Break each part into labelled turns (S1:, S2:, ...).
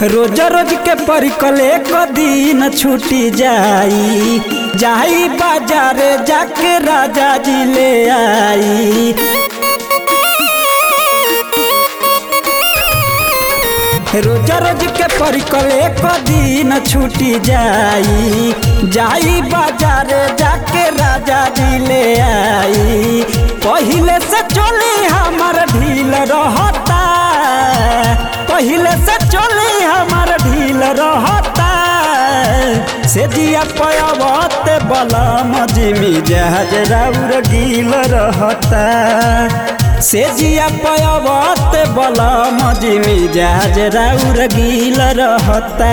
S1: रोज रोज के परिकले क दिन छूटी जाई जाई बाजार जाके राजा जी ले आई रोज रोज के परिकले क दिन छूटी जाई जाई बाजार जाके राजा जी ले आई पहिले से चली हमर ढील रहता पहिले से चली हमर ढील रहता से जिया पयावत बलम जिमी जहाज राउर गील रहता से जिया पयावत बलम जिमी जहाज राउर गील रहता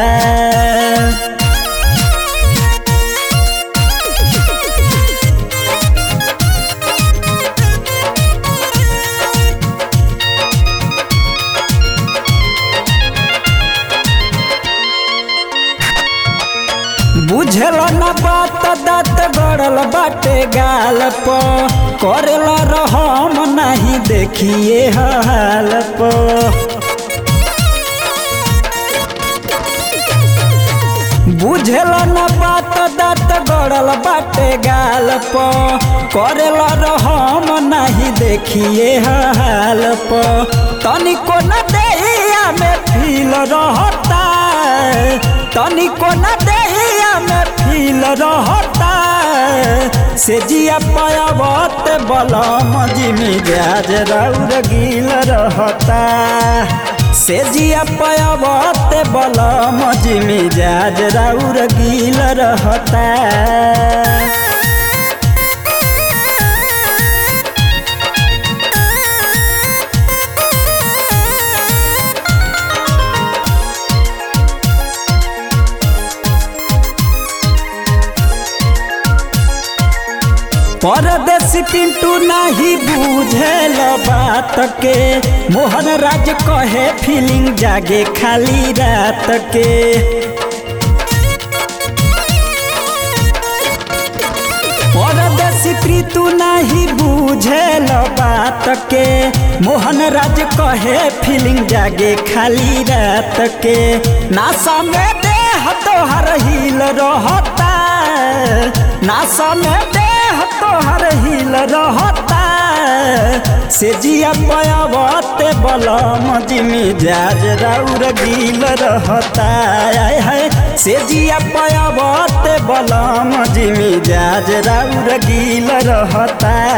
S1: बुझल न बात दात गड़ल बाटे गाल प करेल रहम नहीं देखिए हाल प बुझल न बात दात गड़ल बाटे गाल प करेल रहम नहीं देखिए हाल प तनिको न देहिया में फील रहता तनिको न देहिया में फील रहता से जिया पायावत बलम जिमी ब्याज राउर गील रहता से जिया पायावत बलम जिमी ब्याज राउर गील रहता परदेसी पिंटू नहीं बुझेल बात के मोहन राज कहे फीलिंग जागे खाली रात के परदेसी प्रीतु नहीं बुझेल बात के मोहन राज कहे फीलिंग जागे खाली रात के नासा में देह तोहर हिल रहता नासा में देह तोहर हिल रहता से जिया पयावत बलम जिमी जाज राउर गील रहता है से जिया पयावत बलम जिमी जाज राउर गील रहता